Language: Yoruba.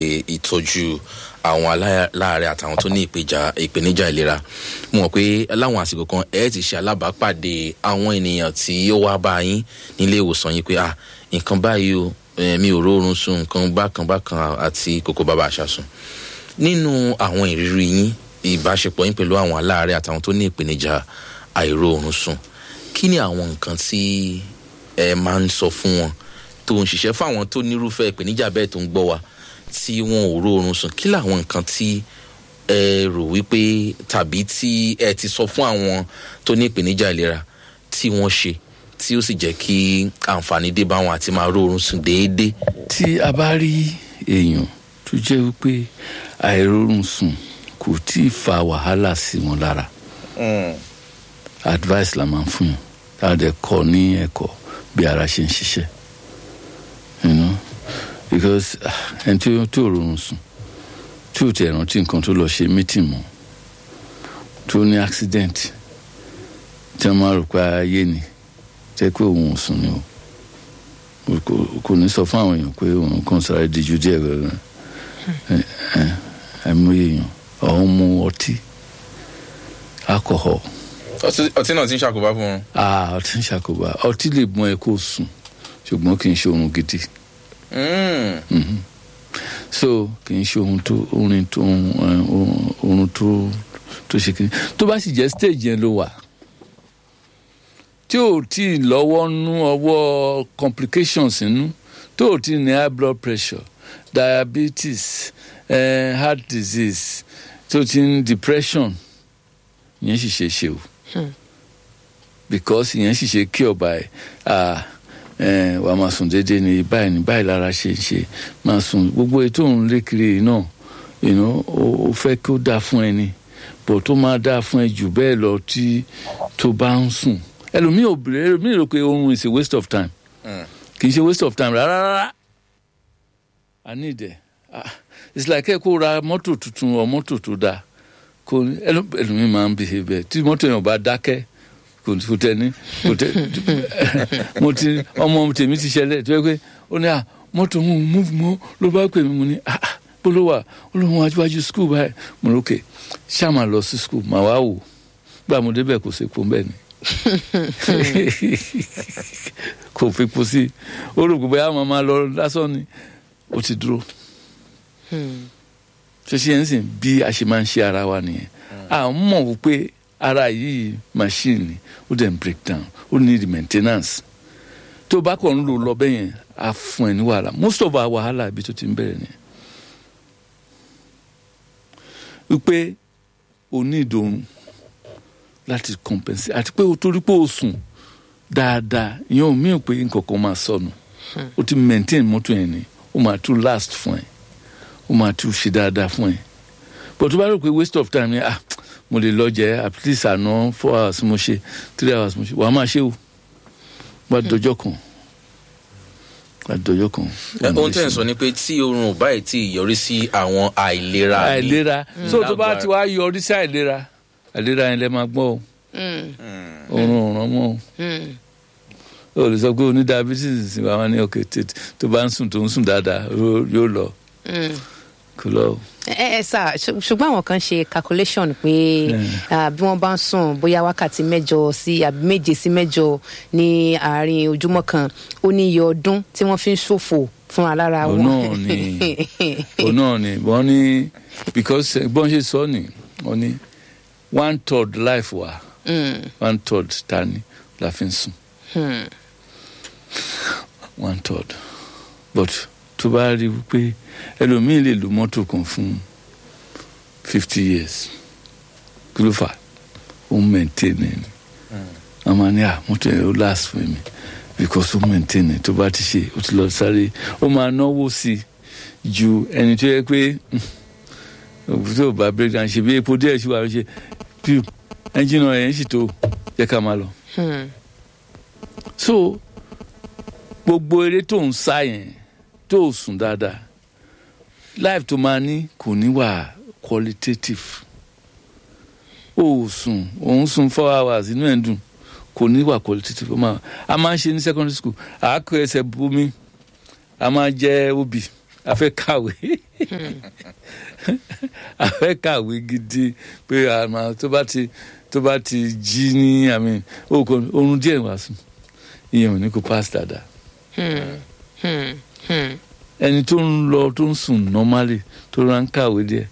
ìtọ́jú àwọn aláàárẹ̀ àtàwọn tó ní ìpèjà ìpèníjà ìlera mo mọ̀ pé láwọn àsìkò kan ẹ ti ṣe alábàápàdé àwọn ènìyàn tí ó wá bá yín nílé ìwòsàn yín pé ah nǹkan báyìí o mi ò rórun sùn nǹkan bákan bákan àti kòkó bàbá àṣàsùn nínú àwọn ìrírí yín ìbáṣepọ̀ yín pẹ̀lú àwọn aláàárẹ̀ àtàwọn tó ní ìpèníjà àìróorun sùn kí ni àwọn nǹkan tí ẹ máa ń sọ fún wọn tó ń ṣiṣẹ́ fún àwọn tó nírúfẹ́ ìpèníjà bẹ́ẹ̀ tó ń gbọ́ wa tí wọn ò róorun sùn kí làwọn nǹkan tí ẹ rò wípé tàbí tí ẹ ti sọ fún àwọn tó ní ìpèníjà ìlera tí wọ́n ṣe tí ó sì jẹ́ kí àǹfààní dé bá wọn àti máa róorun sùn déédéé. tí a bá rí èèyàn tó jẹ́ wípé àìróorun sùn kò tí ì fa wàhálà sí wọn lára advice la máa ń fún yàn tá a dẹ̀ kọ́ ní ẹ̀kọ́ bí ara ṣe ń ṣiṣẹ́ you know because ẹni tí ó tí ò rọrùn sùn tí ò tẹ̀ rántí nǹkan tó lọ ṣe meeting mọ́ tó ní accident tí wọ́n máa rò pé ayé ni jẹ́ pé òun ò sùn ni o kò ní sọ fún àwọn èèyàn pé òun kàn sáré díjú díẹ̀ gbẹ̀rẹ̀ àìmọye èèyàn ọ̀hún mu ọtí alcohol. ọtí náà ti ń ṣàkóbá fún wọn. ah ọtí ń ṣàkóbá ọtí lè mú ẹ kó sùn ṣùgbọ́n kì í ṣe oorun gidi. Mm-hmm. so kì í ṣe ohun tó orin tó oorun tó tó ṣe kiri tó bá sì jẹ́ stage yẹn ló wà tí ò tí ì lọ́wọ́ nú ọwọ́ complications nínú tó ò tí ì ní high blood pressure diabetes uh, heart disease tó ti ń depression ìyẹn sì ṣe ṣe o because ìyẹn sì ṣe cure by uh, wàá máa sùn déédéé ní báyìí ní báyìí lára ṣe ń ṣe máa sùn gbogbo ètò òun lé kiri náà ó fẹ́ kí ó dáa fún ẹni bọ̀ tó máa dáa fún ẹ jù bẹ́ẹ̀ lọ tí tó bá ń sùn ẹlòmíì ò bèrè ẹlòmíì rò pé oorun is a waste of time kì í ṣe waste of time rárá rárá i need it ah it's like ẹ kó ra mọ́tò tuntun ọ mọ́tò tó dáa kò ẹlòmíì máa ń bìí bẹ́ẹ̀ tí mọ́tò yẹn ò bá dákẹ́ kò tẹ ní kò tẹ mo ti ọmọ tèmi ti ṣẹlẹ̀ tó yẹ pé ó ní à mọ́tò mu move mọ́ ló bá pè mí mo ní ah bóló wà ó lóun wájú skul báyìí mo ní òkè ṣáà máa lọ sí skul màá wá wò gbà mo débẹ̀ kò sí epo bẹ́ẹ̀ ni kò fi po sí ó rò pé àwọn máa lọ lásán ni ó ti dúró ṣe ṣe ń sìn bí a ṣe máa ń ṣe ara wa nìyẹn à ń mọ̀ wípé ara yìí machine ni ó dẹ̀ ń break down ó need maintenance tó bá kàn ń lò lọ bẹ́ẹ̀ yẹn á fún ẹ ní wàhálà most of our wàhálà ibi tó ti ń bẹ̀rẹ̀ nìyẹn wípé o ní ìdòrùn láti compensate àti pé o torí pé o sùn dáadáa ìyẹn ò míì pé nǹkan kan máa sọnù o ti maintain mọ́tò yẹn ni o máa tún last fún ẹ o máa tún ṣe dáadáa fún ẹ but tó bá rò pé waste of time ni ah mo lè lọ jẹ at least àná four hours mo ṣe three hours mo ṣe wàá máa ṣe o wà dọjọ́ kan wà dọjọ́ kan. ohun tẹ́ ẹ̀ sọ ni pé tí oorun ò báyìí tí yọrí sí àwọn àìlera mi àìlera so tó bá ti wá yọrí sí àìlera àìlera yẹn lẹ máa gbọ́ o oorun ò ràn mọ́ o o lè sọ pé o ní diabetes wà wá ní òkè tó bá ń sùn tó ń sùn dáadáa yóò lọ kò lọ o ẹ ẹ sà ṣùgbọ́n àwọn kan ṣe calculation pé bí wọ́n bá ń sùn bóyá wákàtí mẹ́jọ sí àbí méje sí mẹ́jọ ní àárín ojúmọ́ kan ó ní iye ọdún tí wọ́n fi ń ṣòfò fún alára wọn. òun náà ni òun náà ni wọ́n ní because bọ́n ṣe sọ ni wọ́n ní one third life wa one third ta ni la fi ń sùn one third but tó bá rí i pé ẹlòmíì lè lo mọ́tò kan fún fifty years kí ló fà ó ń maintain ni a máa ní à mọ́tò yẹn ó last fún mi because ó maintain ni tó bá ti ṣe ó ti lọ sáré ó máa náwó sí i ju ẹni tó yẹ pé tó bá break down ṣe bí epo díẹ̀ ṣe wà ló ṣe bí ẹnjìnà yẹn sì tó jẹ́ ká máa lọ. so gbogbo eré tó ń sá yẹn tó o sùn dáadáa life tó máa ní kò ní wà qualitative o ò sùn òun sùn four hours inú ẹ̀ ń dùn kò ní wà qualitative a máa ń ṣe ní secondary school àákò ẹsẹ̀ bomi a máa jẹ obì a fẹ́ kàwé a fẹ́ kàwé gidi pé àmà tó bá ti tó bá ti jí ní àmì òkò oorun díẹ̀ wá sùn ìyẹn ò ní kó pass dáadáa Hmm, hmm. ẹni tó ń lọ tó ń sùn normally tó rà ń kàwé díẹ̀